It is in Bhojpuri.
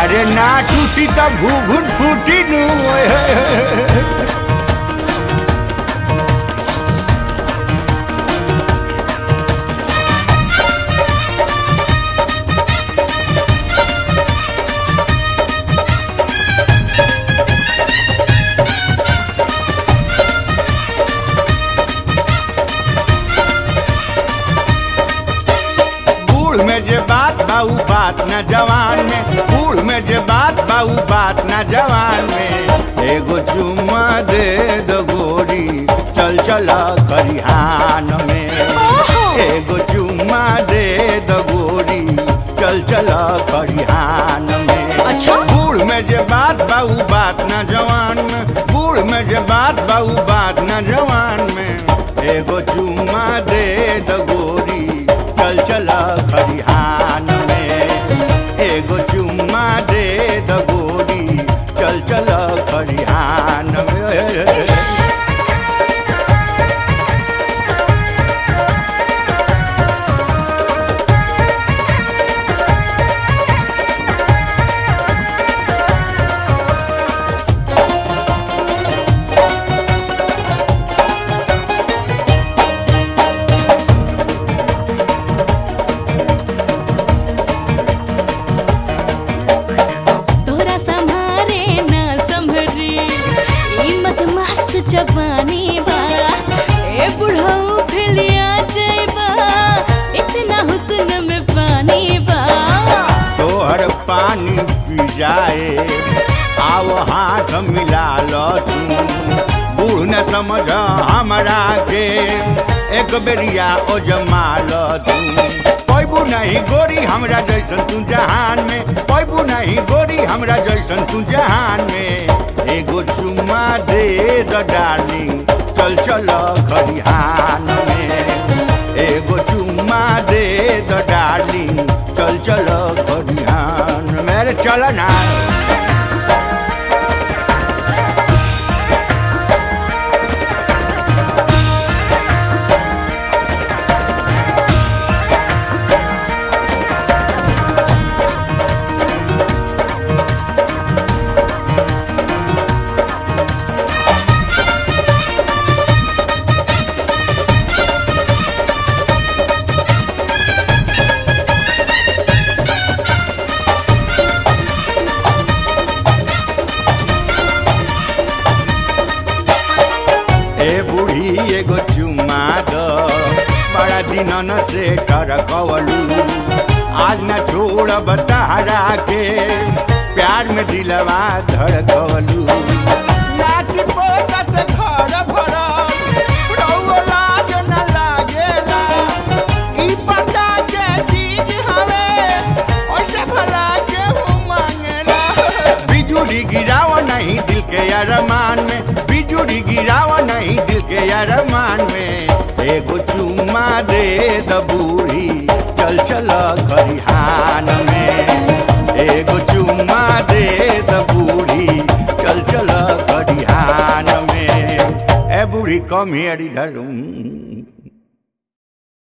अरे ना छूटी तो घूघुट फूटी नु ओए होए होए। बूढ़ में जे बात बाऊ बात न जवान में बूढ़ में जे बात बाऊ बात न जवान में एगो चुम्मा दे दो गोरी चल चल खरिहान में एगो चुम्मा दे दो गोरी चल चल खरिहान में अच्छा? बूढ़ में जे बात बाऊ बात न जवान में बूढ़ में जे बात बाऊ बात न जवान में एगो चुम्मा दे दो गोरी चल चल खरिहान में एगो चुम्मा दे दो गोरी चल चल खरिहान में तोरा संभारे ना संभरी ई मत मस्त जवानी बा ए बुढ़ऊ फिलिया जइबा इतना हुस्न में पानी बा तोहर पानी पी जाए आओ हाथ मिला लो तू बूढ़ न समझ हमरा के एक बेरिया ओ जमा लो तू पैबू नहीं गोरी हमरा जैसन तू जहान में पैबू नहीं गोरी हमरा जैसन तू जहान में एगो चुम्मा दे द डार्लिंग चल चल खरिहान में एगो चुम्मा दे द डार्लिंग चल चल खरिहान मेरे चल ना ए बूढ़ी एगो चुम्मा दो बड़ा दिनन से टरकवलू आज न छोड़ब तहरा के प्यार में दिलवा धड़कवलू लाठी पोता से घर भरल, रउआ लाज न लागेला। ई पता के चीज हवे, ओइसे भला केहू मांगेला। बिजुली गिराव नहीं दिल के अरमान में बिजुली गिराव नहीं दिल के अरमान में एगो चुम्मा दे द बूढ़ी चल चल खरिहान में एगो चुम्मा दे द बूढ़ी चल चल खरिहान में ए बूढ़ी कम हियर इधर